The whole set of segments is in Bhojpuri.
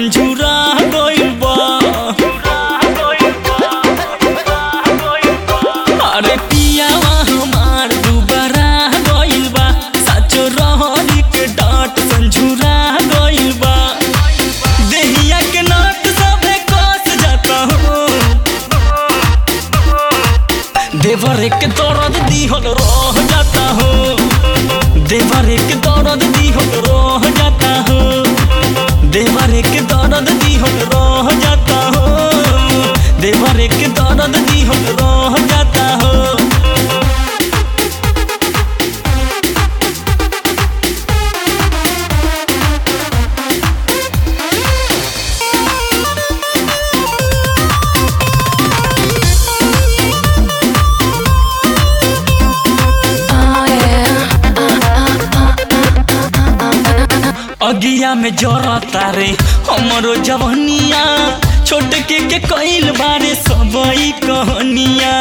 संझुरा गइल बा अरे पियावा हमार दुबारा गइल बा साचो रहरी के डांट संझुरा गइल बा देहिया के नाट सबे कस जाता हो देवर के दर्द दिहल रह जाता हो देवर के दर्द दिहल रह जाता हो देवर के दर्द दिहल रह जाता हो देवर के दर्द दिहल रह जाता हो Oh yeah. अगिया में जरता रे हमरो जवनिया छोट के के कइल बारे सबई कहनिया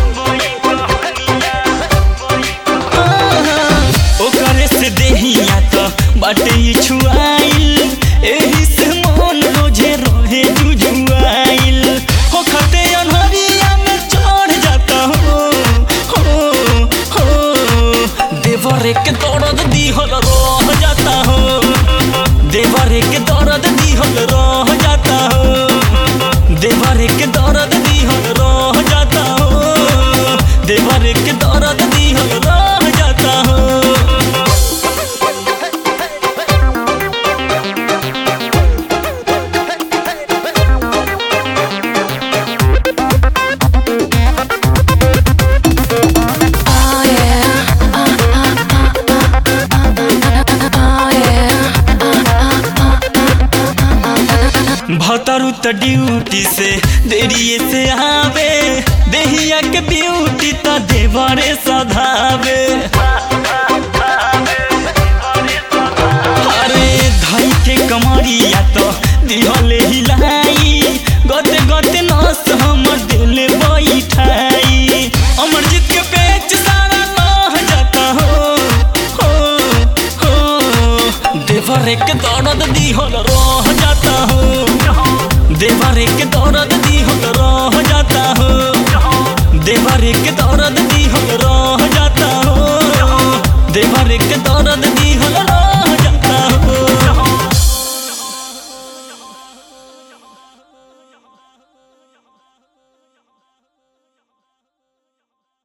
ओकरे से देहिया तो बाटे ई छुआइल एही से मन रोजे रहे जुजुआइल हो खते अनहरिया में चढ़ जाता हो हो हो देवरे के दर्द दिहल रह जाता हो देवरे के दर्द दिहल रह जाता हो देवरे के दर्द दिहल रह जाता हो देवरे के दर्द दिहल रह जाता हो Oh yeah. Oh yeah. भतरू त ड्यूटी से देरिए से आवे देहिया के ब्यूटी त देवरे सधावे अरे धई के कमरिया तो दिहले हिलाई गते गते नस हमर दिल बैठाई अमरजीत के पेच सारा लह जाता हो हो हो देवरे के दर्द दिहल रह जाता हो देवरे के दर्द दिहल रह जाता हो देवरे के दर्द दिहल रह जाता हो देवरे के दर्द दिहल रह